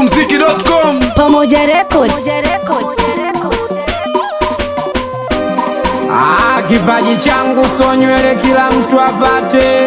smokumziki.com Pamoja Record. Ah, kipaji changu so nywele kila mtu apate,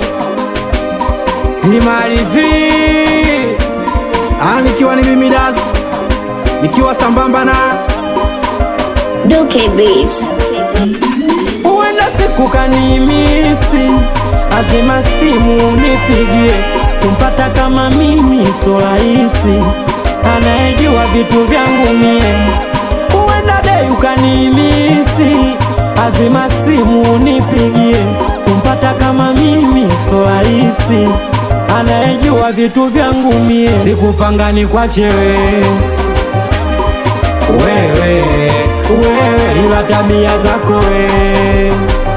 simalizi Ah, nikiwa ni mimi Das, nikiwa sambamba na Duke Beat. huenda siku kanimisi, azima simu nipigie, kumpata kama mimi so rahisi, anayejua vitu vyangu mie. Huenda dei ukanimisi, azima simu nipigie, kumpata kama mimi so rahisi, anayejua vitu vyangu mie. Sikupanga ni kwa chewe wewe wewe, ila tabia zako wewe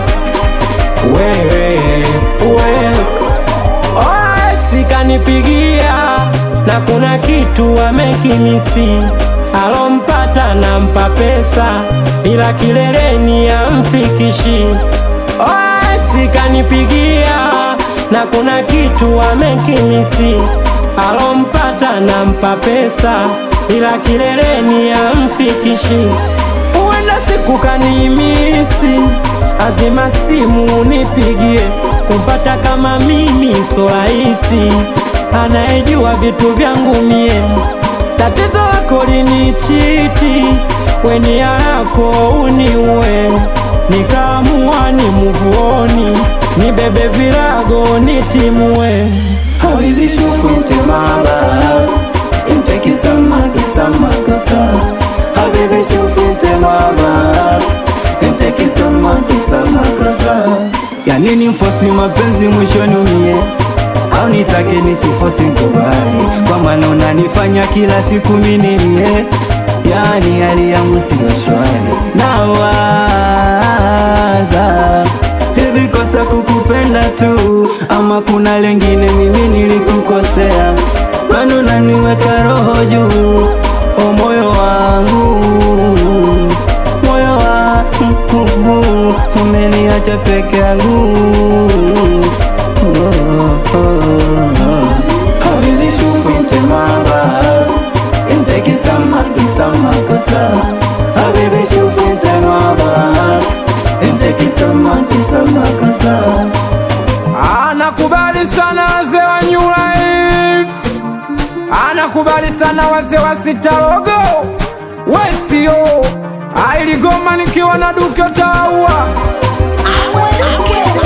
wewe wewe. Alright, kanipigia na kuna kitu amekimisi, alompata nampa pesa, ila kileleni amfikishi. Alright, kanipigia na kuna kitu amekimisi, alompata nampa pesa, ila kileleni amfikishi. Huenda siku kanimisi, azima simu nipigie, kumpata kama mimi so rahisi, anayejua vitu vyangu mie. Tatizo lako linichiti, weni yako uniue, nikaamua ni muvuoni, nibebe virago nitimue. Hawizi shukunte mama Inteki sama kisama kasa Habibi shukunte mama Inteki sama kisama kasa Ya nini mfosi mapenzi mwishoni umie au nitake nisifosi kubali kwa maana unanifanya kila siku minilie yani hali yangu siyo shwari nawaza hivi kosa kukupenda tu ama kuna lengine mimi nilikukosea kwani unaniweka roho juu o moyo wangu moyo wangu umeniacha peke yangu oh, oh, oh. Hawizi shukunte mama Inteki sama kisama kosa Habibi shukunte mama Inteki sama kisama kosa Anakubali sana wazee wa New Life, anakubali sana wazee wa Sitarogo Wesio ailigoma nikiwa na Duke Taua Duke